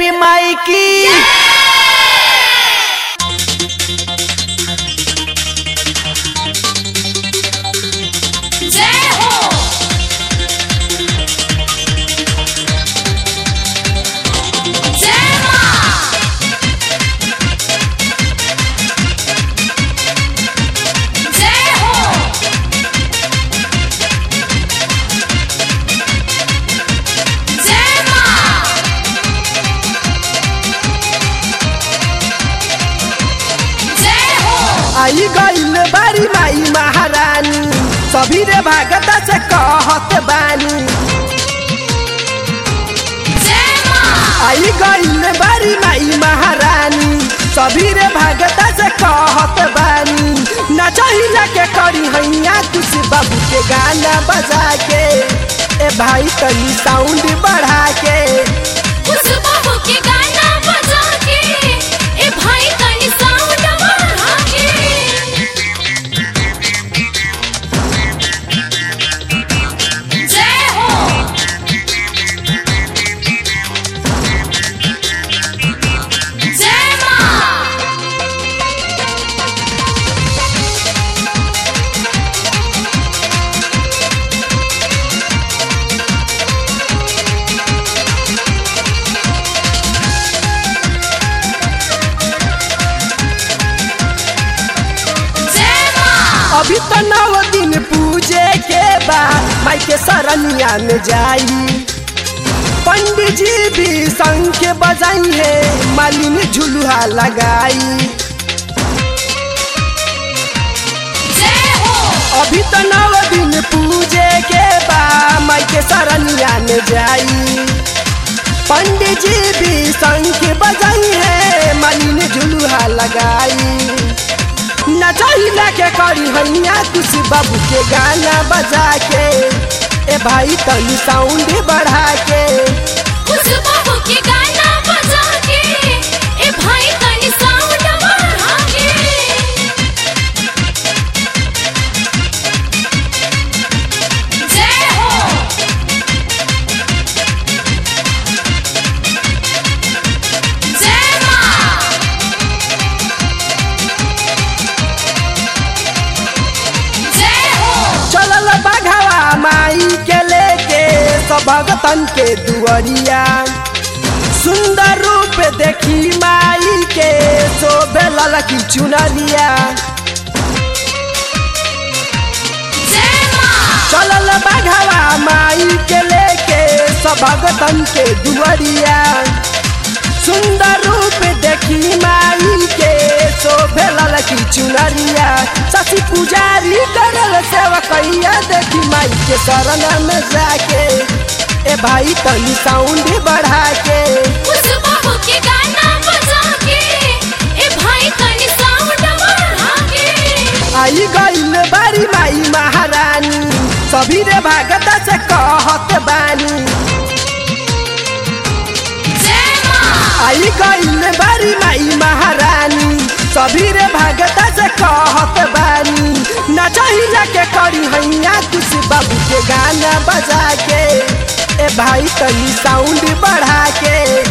देवी माई की जय हो जय मां जय हो जय मां जय हो आई गईल बारी माई महारानी सभी रे भागत से कहत बानी जय मां आई गईल बारी माई महारानी सभी रे भागत से कहत बानी नचहिला के करी हैया तुझ बाबू के गाना बजा के ए भाई तनी साउंड बढ़ा के उस बाबू के गाना बजा के ए भाई तनी साउंड बढ़ा के जय हो जय मां जय मां अभी तो नौ दिन पूजे के बाद माई के सरनिया में जाई पंडित जी भी संग के बजाई है मालिनी झुलुहा लगाई जय हो अभी तो नौ दिन पूजे के बाद माई के सरनिया में जाई पंडित जी भी संग के बजाई है मालिनी झुलुहा लगाई नचहिला के करी हैया तुझ बाबू के गाना बजा के ए भाई तनी साउंड बढ़ा के उस बाबू के गाना बजा के ए भाई तनी साउंड बढ़ा के जय हो जय मां जय हो चलल बघावा माई के लेके सब भगतन के दुअरिया सुंदर रूप देखी माई के शोभे ललकी चुनरिया जय मां चलल बघावा माई के लेके सब भगतन के दुअरिया सुंदर रूप देखी माई के शोभे ललकी चुनरिया शशि पुजारी करल सेवकैया देखी माई के शरण में जाके ए भाई तनी साउंड बढ़ा के उस बाबू के गाना बजा के ए भाई तनी साउंड बढ़ा के आई गईल बारी माई महारानी सभी रे भागत से कहत बानी जय मां आई गईल बारी माई महारानी सभी रे भागत से कहत बानी नचहिला के करी हैया तुझ बाबू के गाना बजा के ए भाई तनी साउंड बढ़ा के